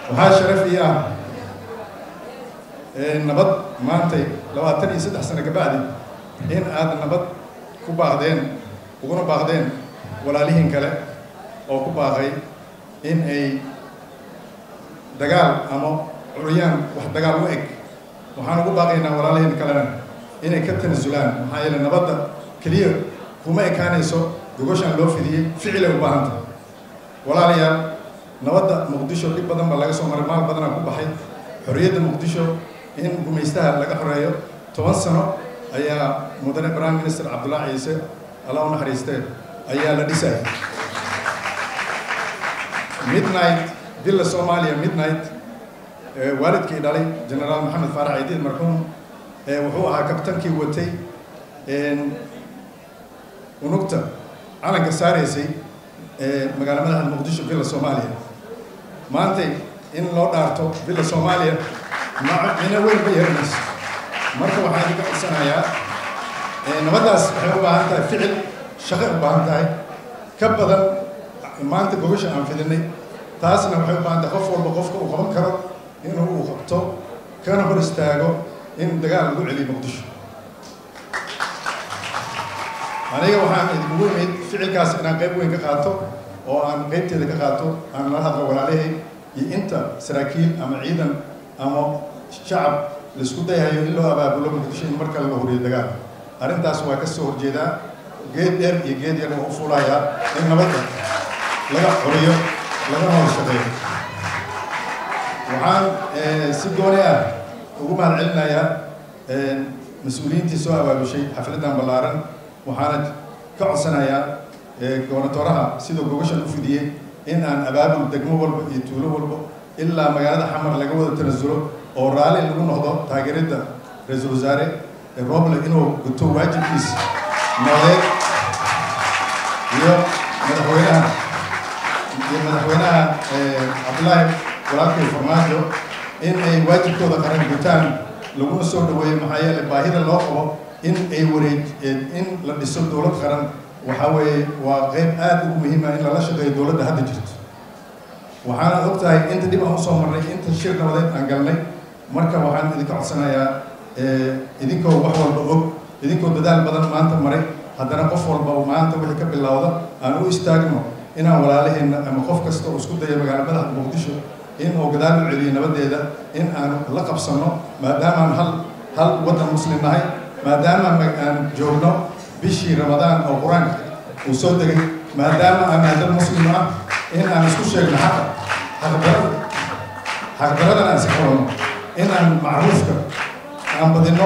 waxaa sharaf ii ah nabad maantay labaatan iyo saddex sano kabacdi in aad nabad ku baaqdeen uguna baaqdeen walaalihiin kale oo ku baaqay in ay dagaal ama curyaan wax dagaal u eg waxaan ugu baaqaynaa walaalihiin kalena inay ka tanasulaan maxaa yeele nabadda keliya kuma ekaanayso gogoshaan loo fidiyey ficilay u baahanta walaalayaal nabadda muqdisho dhib badan baa laga soo maray maal badanaa ku baxay xorriyadda muqdisho in gumaystaha laga xoreeyo toban sano ayaa mudane prime minister cabdullaahi ciise alla u naxariistee ayaa la dhisayay midnight villa soomaaliya midnight waalidkii dhalay generaal maxamed faarax ciidiid marxuum wuxuu ahaa kabtankii watay unugta calanka saaraysay magaala madaxda muqdisho villa soomaaliya maantay in loo dhaarto villa soomaaliya mino weyn ma yeeranayso marka waxaan idinka codsanayaa nabaddaas waxay u baahan tahay ficil shaqay u baahan tahay ka badan maanta gogasha aan fidinay taasna waxay u baahan tahay qof walba qofka uu qaban karo inuu uu qabto kana hor istaago in dagaal lagu celiyo muqdisho aniga waxaan idinkugu imid ficilkaas inaan qayb weyn ka qaato oo aan qaybteeda ka qaato aan la hadlo walaalahay iyo inta saraakiil ama ciidan ama shacab laisku dayahayo in loo abaabulo muqdisho in mar kale la horiyo dagaal arrintaas waa ka soo horjeedaa geed dheer iyo geed yar waa u fuulayaa in nabadda laga xoriyo lagana hor shaqeeyo waxaan si gooni ah ugu mahad celinayaa mas-uuliyiintii soo abaabushay xafladdan ballaaran waxaana ka codsanayaa gobernatoraha sidoo gogashan u fidiyey in aan abaabul degmo walba iyo tuulo walba ilaa magaalada xamar laga wada tanasulo oo raalli lagu noqdo taageeridda ra-iisul wasaare roble inuu guto waajibkiisa noqdeed iyo madaxweynaha iyo madaxweynaha cabdullaahi walaalkay farmaajo in ay waajibkooda qaran gutaan laguna soo dhaweeyo maxaa yeele baahida loo qabo in ay wareej in la dhiso dowlad qaran waxaa weeye waa qayb aad ugu muhiima in lala shaqeeyo dowladda hadda jirto waxaana og tahay inta dhib aan usoo marnay inta shir nabadeed aan galnay marka waxaan idinka codsanayaa idinkoo wax walba og idinkoo dadaal badan maanta maray haddana qof walba maanta wixii ka bilowda aan u istaagno inaan walaalaheenna ama qof kasta oo isku dayo magaala madaxda muqdisho in uu gadaal u celiyo nabadeeda in aan la qabsanno maadaamaan hal hal waddan muslim nahay maadaama aan joogno bishii ramadaan oo qur-aanka uu soo degay maadaama aan dad muslim ah in aan isku sheegno xaqa xaqdarada xaqdaradana aan isxorano in aan macruufka aan badino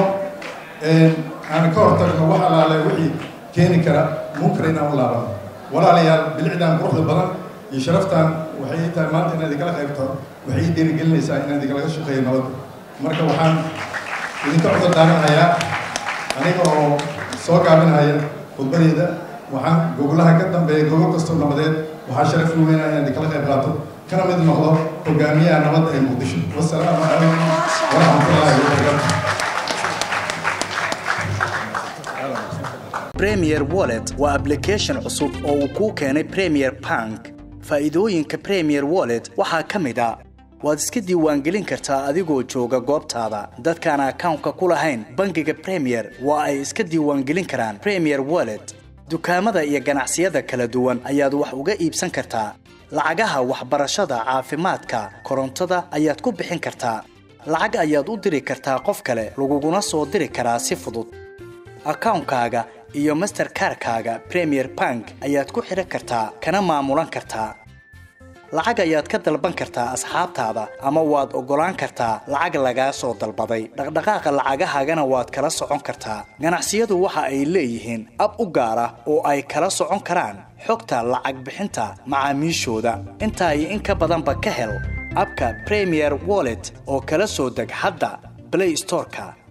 aan ka hortagno wax alaale wixii keeni kara munkar inaan u laabano walaalayaal bilicdaan quruxda badan iyo sharaftaan waxay tahay maanta inaad idinkala qaybto waxay ii dhiirigelinaysaa inaan idinkalaga shaqeeyo nabadda marka waxaan idinka codor daaranayaa aniga oo soo gaabinaya khudbadeeda waxaan gogolaha ka dambeeya gogol kastoo nabadeed waxaa sharaf u weynaa inaan idinkala qayb qaato kana mid noqdo hogaamiyaha nabadda ee muqdisho wasalaamu calaykum waraxmatullaahi wabarakaatu premier wallet waa application cusub oo uu kuu keenay premier bank faa'iidooyinka premier wallet waxaa ka mid a waad iska diiwaangelin kartaa adigoo jooga goobtaada dadkaan akawnka ku lahayn bangiga premier waa ay iska diiwaangelin karaan premier wallet dukaamada iyo ganacsiyada kala duwan ayaad wax uga iibsan kartaa lacagaha waxbarashada caafimaadka korontada ayaad ku bixin kartaa lacag ayaad u diri kartaa qof kale laguguna soo diri karaa si fudud akawnkaaga iyo masterkarkaaga premier bank ayaad ku xidhan kartaa kana maamulan kartaa lacag ayaad ka dalban kartaa asxaabtaada ama waad oggolaan kartaa lacag lagaa soo dalbaday dhaqdhaqaaqa lacagahaagana waad kala socon kartaa ganacsiyadu waxa ay leeyihiin ab u gaar ah oo ay kala socon karaan xogta lacag bixinta macaamiishooda intaa iyo in ka badanba ka hel abka premier wallet oo kala soo deg hadda blay storeka